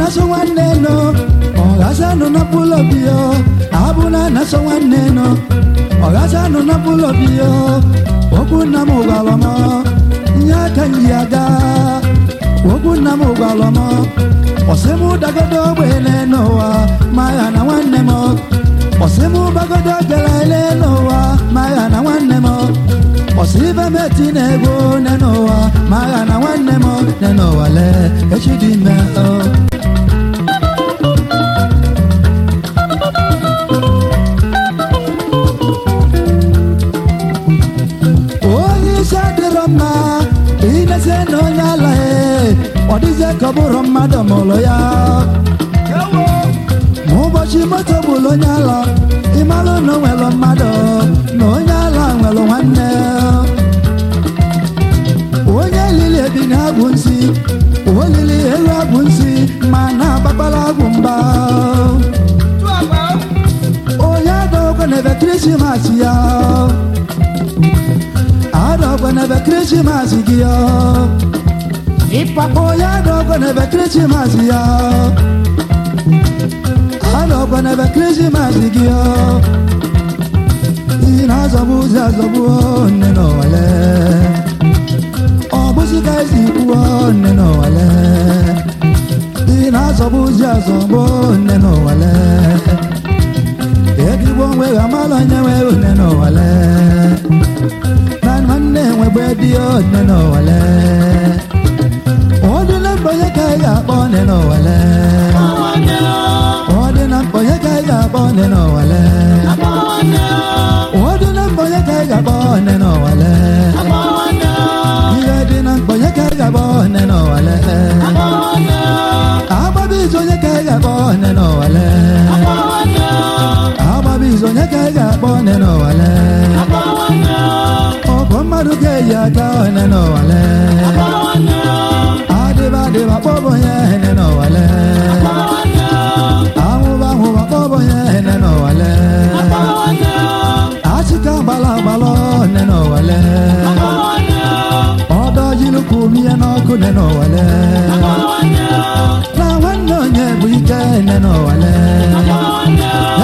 na-asọ nwanne nọ ọghasa nọ na mkpụrụ obi ya abụ na na-asọ nwanne nọ ọghasa nọ na mkpụrụ obi ya okwu nna m gwara m nye aka nji aga okwu nna m gwara m ọsị m dagodo ogbele n'ụwa ma ya na nwanne m ọsị m gbagodo gelele n'ụwa ma ya na nwanne m ọsị ibe m eti na-ego ne n'ụwa ma ya na nwanne m ne n'ụwa lee echi dị ime o onye isi adịrọ mma inezie na onye ala e ọ dịzie ka ọ bụrụ mmadụ mụrụ ya ma ụbọchị moto gburu onye ala ịmalụ na o nwere mmadụ na onye ala nwere nwanne onye lili ebi na agwụ nsị olili elu agwụ nsị ma na-agbagbara agwụ mgba onye adọgọ na-ebe krismas ya adọgọ na-ebe krismas gị ya onye adọgọ na-ebe krismas ya adọgọ na-ebe krismas gị ya ị na-azọgbu ụzọ azọgbu nne n'ọwale ọ bụzi ka esi kwuo nne n'ọwale ị na-azọgbu ụzọ azọgbu nne n'ọwale edigbo onwe gị amala onye nwe nne n'ọwale na nwanne nwegbe dị nne n'ọwale ọ dị na mkpa onye ka ị ga-akpọ nne n'ọwale ọ dị na mkpa onye ka ị ga-akpọ nne n'ọwale ọ dị na mkpa onye ka ị ga-akpọ nne n'ọwale ihe dị na mkpa onye ka ị ga-akpọ nne n'ọwale agbabi izu onye ka ị ga-akpọ nne n'ọwale agbabi izu onye ka ị ga-akpọ nne n'ọwale ọgụ mmadụ ga-eyi aka nne n'ọwale adịba adịba kpọbụ onye nne n'ọwale ahụba ahụba kpọbụ onye nne n'ọwale achịka gbala agbalọ nne n'ọwale ọdọ jilukwu mie n'ọkụ nne n'ọwale na nwanne onye bụ ike nne n'ọwale